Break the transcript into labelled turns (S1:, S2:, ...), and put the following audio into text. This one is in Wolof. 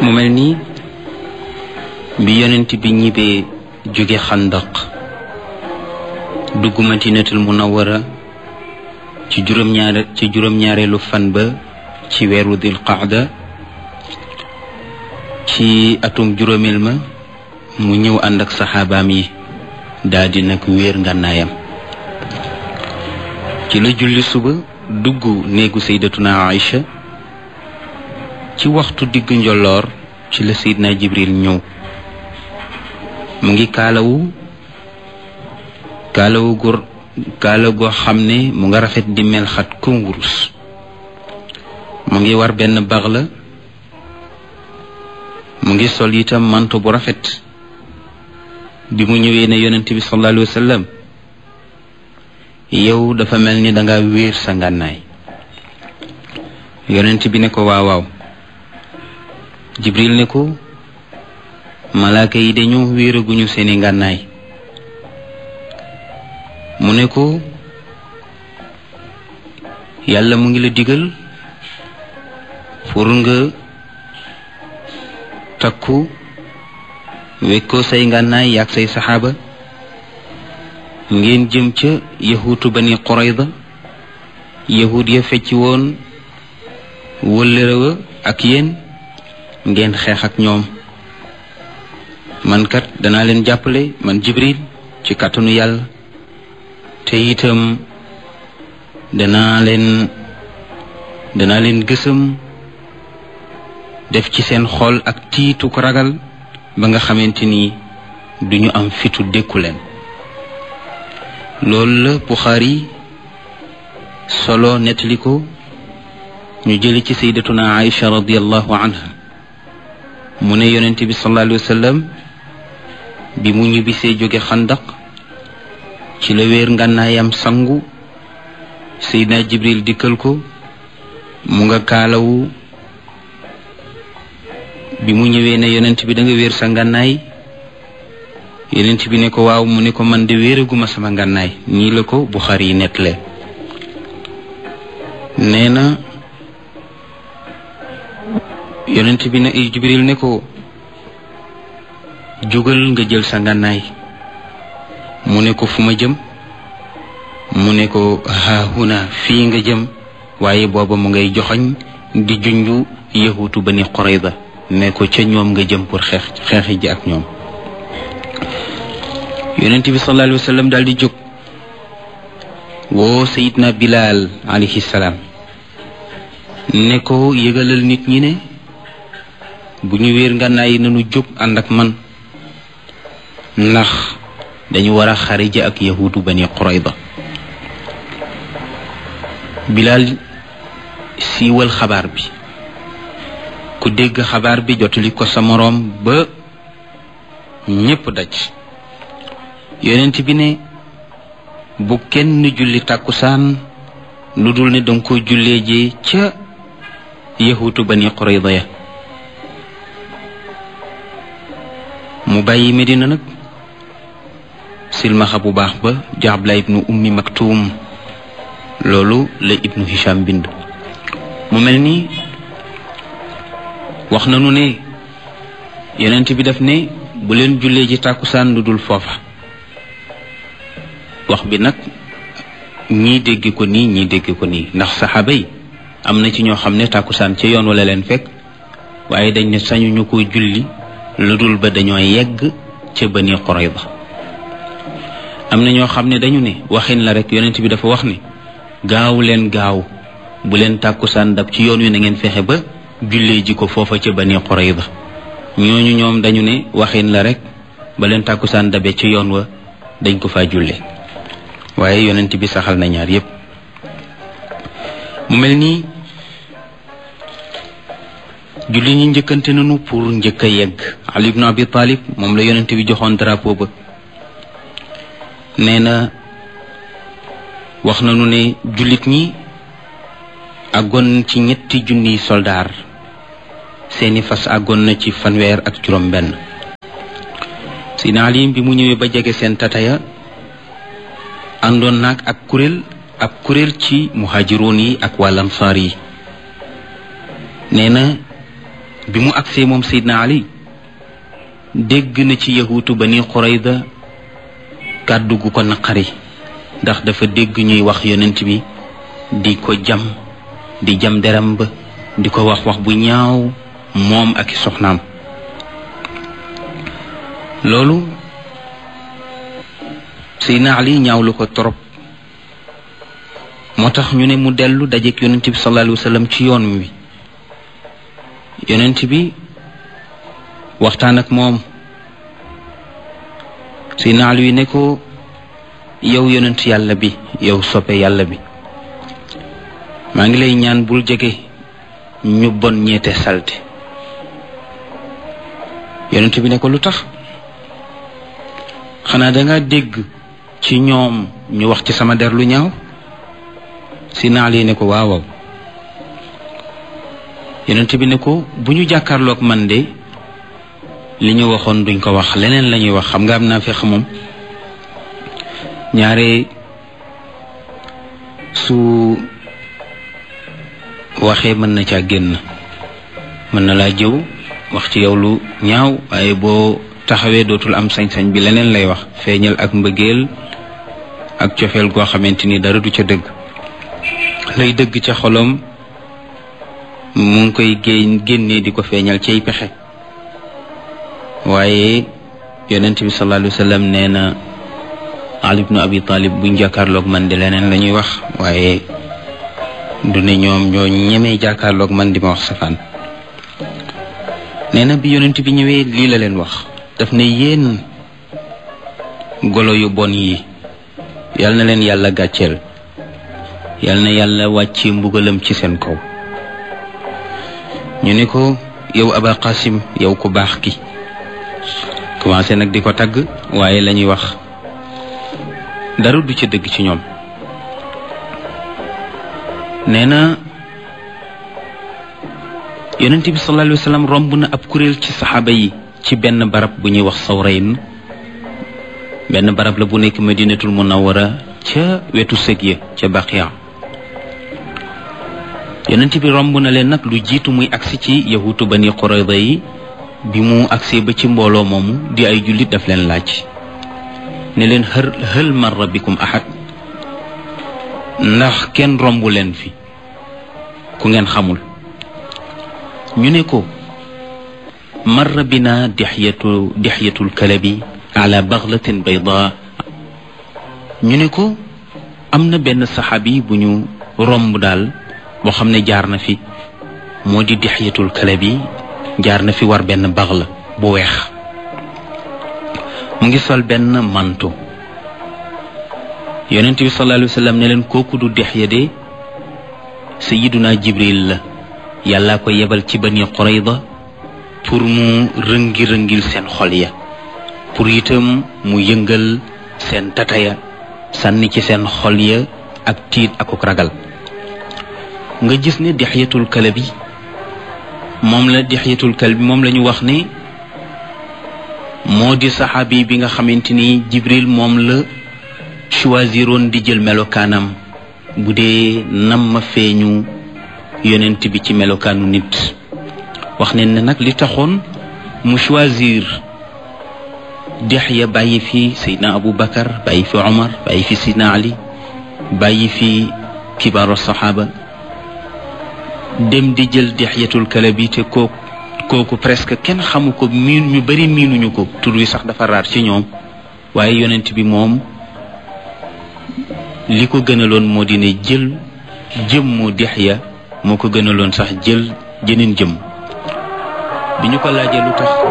S1: mu mel nii bi yonent bi ñibbee jóge xandaq dugg madinatul munawara ci juróom-ñaare ci juróom-ñaareelu fan ba ci weeru dil qaada ci atum juróomeel ma mu ñëw ànd ak saxaabaam yi daldi nag wéer ngànnaayam ci la julli suba dugg néegu saydatuna Aïcha ci waxtu diggu njolloor ci la seydina jibril ñëw mu ngi kaalawu kaalawu gu kaala goo xam ne mu nga rafet di mel xat comme wurus mu ngi war benn bax la mu ngi sol itam manto bu rafet bi mu ñëwee ne yonent bi sallallahu alayhi wa sallam yow dafa mel ni danga wéer sa ngànnaay yonent bi ne ko waaw waaw jibril ne ko malaaka yi dañoo wéeraguñu seeni ngànnaay mu ne ko yàlla mu ngi la digal pour nga takku wekkoo say ngànnaay yaag say saxaaba ngeen jëm ca yahuutu bani qurayda yahud ya fecci woon wëllërewa ak yéen ngeen xeex ak ñoom man kat danaa leen jàppale man jibril ci kàttanu yàlla te itam danaa leen danaa leen gësam def ci seen xol ak tiitu ko ragal ba nga xamante ni duñu am fitu dékku leen loolu la Buxaari solo nettali ko ñu jëli ci sayyidatuna Aïcha radiallahu anha mu ne yonent bi sallallahu alayhi wa sallam bi mu ñibbisee jóge xandaq ci la wéer ngànnaayam sangu Seydina Jibril dikkal ko mu nga kaalawu bi mu ñëwee ne yonent bi da nga wéer sa ngànnaay yonent bi ne ko waaw mu ne ko man de wéeraguma sama ngànnaay nii la ko Buxaari yi nettalee nee na yonent bi ne Jibril ne ko jógal nga jël sa ngànnaay mu ne ko fu ma jëm mu ne ko haahuna fii nga jëm waaye booba mu ngay joxoñ di junju yahutu bani Qurayda ne ko ca ñoom nga jëm pour xeex xeexi ji ak ñoom yonent bi sallallahu alayhi wa sallam daal di jóg woo sayidna Bilal alayhi salaam ne ko yëgalal nit ñi ne bu ñu wéer ngànnaay yi nañu jóg ànd ak man ndax dañu war a xariji ak yahudu bani Qurayda Bilal siiwal xabaar bi ku dégg xabaar bi jotali ko sa moroom ba ñépp daj yonent bi ne bu kenn julli tàkkusaan lu dul ne danga ko jullee ji ca yahutu bani Qurayda ya mu bàyyi Medina nag silmaxa bu baax ba jaabla ibnu ummi maktuum loolu la ibnu hisham bind mu mel ni wax nanu ne yonent bi daf ne bu leen jullee ji tàkkusaan lu dul foofa wax bi nag ñii dégg ko nii ñii dégg ko nii ndax saxaaba yi am na ci ñoo xam ne tàkkusaan ca yoon wala leen fekk waaye dañ ne sañu ñu ko julli lu dul ba dañoo yegg ca Bani Qurayda am na ñoo xam ne dañu ne waxin la rek yonent bi dafa wax ne gaaw leen gaaw bu leen tàkkusaan dab ci yoon wi na ngeen fexe ba jullee ji ko foofa ca Bani Qurayda ñooñu ñoom dañu ne waxin la rek ba leen tàkkusaan dabe ci yoon wa dañ ko faa julle waaye yonent bi saxal na ñaar yépp mu mel nii julli ñi njëkkante nañu pour njëkk a yegg Ali ibn Abi Talib moom la yonent bi joxoon drapeau ba nee na wax nañu ne jullit ñi àggoon ci ñetti junniy soldaar seeni fas àggoon na ci fanweer ak juróom benn Sidna Ali bi mu ñëwee ba jege seen tataya àndoon naag ak kuréel ab kuréel ci muhaajiroon yi ak wàll ansaar yi nee na bi mu agsee moom Seydina Ali dégg na ci yahuutu bani Qurayda kàddu gu ko naqari ndax dafa dégg ñuy wax yonent bi di ko jam di jam deram ba di ko wax wax bu ñaaw moom ak i soxnaam loolu Seydina Ali ñaawlu ko torop moo tax ñu ne mu dellu dajeek yonent bi sallallahu alayhi wa sallam ci yoon wi yonent bi waxtaan ak moom Seydina Ali ne ko yow yonent yàlla bi yow soppe yàlla bi maa ngi lay ñaan bul jege ñu bon ñeete salte yonent bi ne ko lu tax xanaa danga dégg ci ñoom ñu wax ci sama der lu ñaaw si naal yi ne ko waaw waaw yonent bi ne ko bu ñu jàkkaarloog man de li ñu waxoon duñ ko wax leneen la ñuy wax xam nga am naa fex moom ñaare su waxee mën na caa génn mën na laa jëw wax ci yow lu ñaaw waaye boo taxawee dootul am sañ-sañ bi leneen lay wax feeñal ak mbëggeel ak cofeel goo xamante ni dara du ca dëgg lay dëgg ca xolom mu ngi koy génn génnee di ko feeñal cay pexe waaye yonent bi sallallahu alayhi wa sallam nee na Ali ibnu Abi Talib buñ jàkkaarloog man di leneen la ñuy wax waaye du ne ñoom ñoo ñemee jàkkaarloog man di ma wax safaan nee na bi yonent bi ñëwee lii la leen wax daf ne yéen golo yu bon yi yal na leen yàlla gàcceel yal na yàlla wàcce mbugalam ci seen kaw ñu ne ko yow aba qasim yow ku baax ki commencé nag di ko tagg waaye la ñuy wax dara du ci dëgg ci ñoom nee na yonent bi sallallahu alayhi wa sallam romb na ab kuréel ci saxaaba yi ci benn barab bu ñuy wax sawrayn benn barab la bu nekk madinatul munawara ca wetu sëg ya ca baqiya yonent bi romb na leen nag lu jiitu muy agsi ci yahutu bani qurayda yi bi mu agsee ba ci mbooloo moomu di ay jullit daf leen laaj ne leen hër hël marra bikum ahad ndax kenn romb leen fi ku ngeen xamul ñu ne ko marra bina dixyatu dixyatul kalabi ala baglatin bayda ñu ne ko am na benn saxaabi bu ñu romb daal boo xam ne jaar na fi moo di dixyatul kalabi jaar na fi war benn baxla bu weex mu ngi sol benn manto yonent bi sallallahu alayhi wa sallam ne leen kooku du dixya de sayiduna jibril la yàllaa ko yebal ci bani qurayda pour mu rëngi-rëngil seen xol ya pour itam mu yëngal seen tataya sànni ci seen xol ya ak tiit akuk ragal nga gis ne dixyatul kalabi moom la dixyatul kalbi moom la ñu wax ne moo di saxaabi bi nga xamante ni jibril moom la choisiroon di jël melokaanam bu dee nam ma feeñu yonent bi ci melokaanu nit wax ne ne nag li taxoon mu choisir Dihya bàyyi fi Seydina Abu Bakar bàyyi fi Omar bàyyi fi Seydina Ali bàyyi fi kibaaru saxaaba dem di jël Dihyatul Kalabi te kooku kooku presque kenn xamu ko miin ñu bari miinuñu ko tur wi sax dafa raar ci ñoom waaye yonent bi moom li ko gënaloon moo di ne jël jëmmu Dihya moo ko gënaloon sax jël jëneen jëm bi ñu ko laajee lu tax